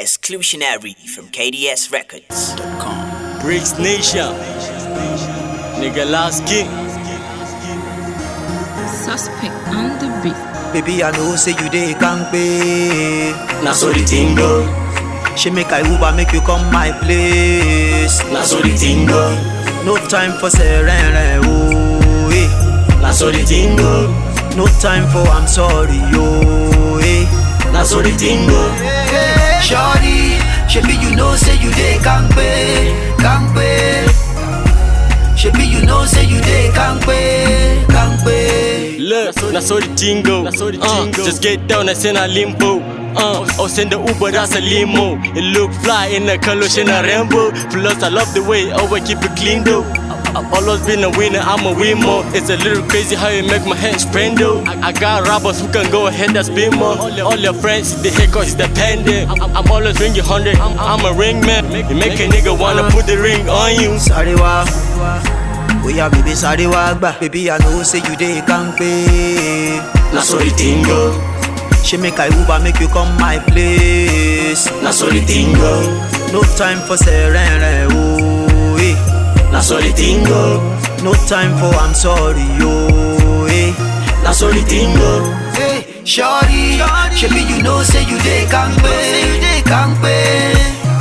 Exclusionary from KDSRecords.com. Bricks Nation. Nigga last king. Suspect on the beat. Baby, I know say you dey kampe. Na so the thing go. She make I Uber make you come my place. Na so the thing go. No time for serene, oh eh. Na so the thing go. No time for I'm sorry, oh eh. Na so the thing go. Shorty, shebi you know say you dey kampe, kampe. Shebi you know say you dey kampe, kampe. Look, na so the thing go. Uh, just get down and send a limbo. Uh, or send the Uber, that's a limo. It look fly in the color, shine a rainbow. Plus, I love the way, always keep it clean though. I've always been a winner, I'm a winner. It's a little crazy how you make my hands spin though. I, I got robbers who can go ahead and spin more. All your friends, the hate cause it's dependent. I'm, I'm always ringing 100, I'm, I'm a ring man. You make a nigga wanna put the ring on you. Sorry wa, oh yeah baby sorry wa gba. Baby I know say you dey kampe. Na so the thing go. She make I Uber make you come my place. Na so the thing go. No time for serene, oh eh. Na so the thing go. No time for I'm sorry, oh eh. Na so the thing go. Hey, shorty, shebi you know say you dey kampe, you dey kampe.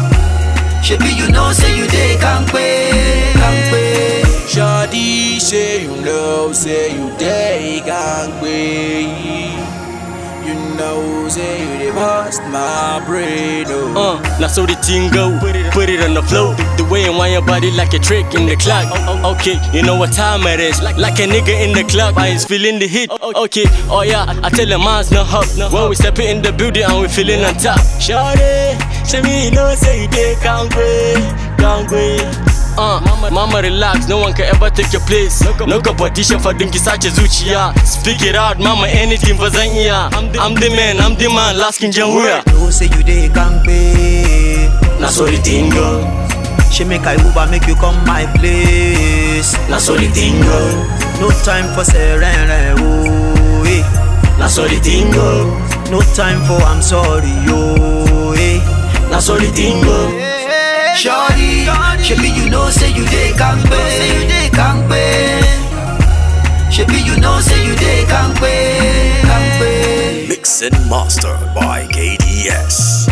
Shebi you know say you dey kampe, kampe. Shawty say you know, say you dey gangway. You know, say you dey bust my brain. Oh. Uh, now so the thing go, put it on the floor. The way you wind your body like a trick in the clock. O- o- Okay, you know what time it is. Like, like a nigga in the club, I is feeling the heat. O- Okay, oh yeah, I tell the man's no hop. When we step in the building and we feeling on top. Shawty, show me you know say you dey gangway, gangway. Uh, mama relax, no one can ever take your place. No competition for dinki sace zuciya. Speak it out, mama, anything for zan iya. I'm the man, I'm the man, last king jan wuya. Know say you dey kampe. Na so the thing go, She make I Uber make you come my place. na so the thing go, No time for serene, oh eh. na so the thing go, No time for I'm sorry, oh eh. na so the thing go. Shorty, shebi you know say you dey kampe, you dey kampe. Shebi you know say you dey kampe, kampe. Mix and mastered by KDS.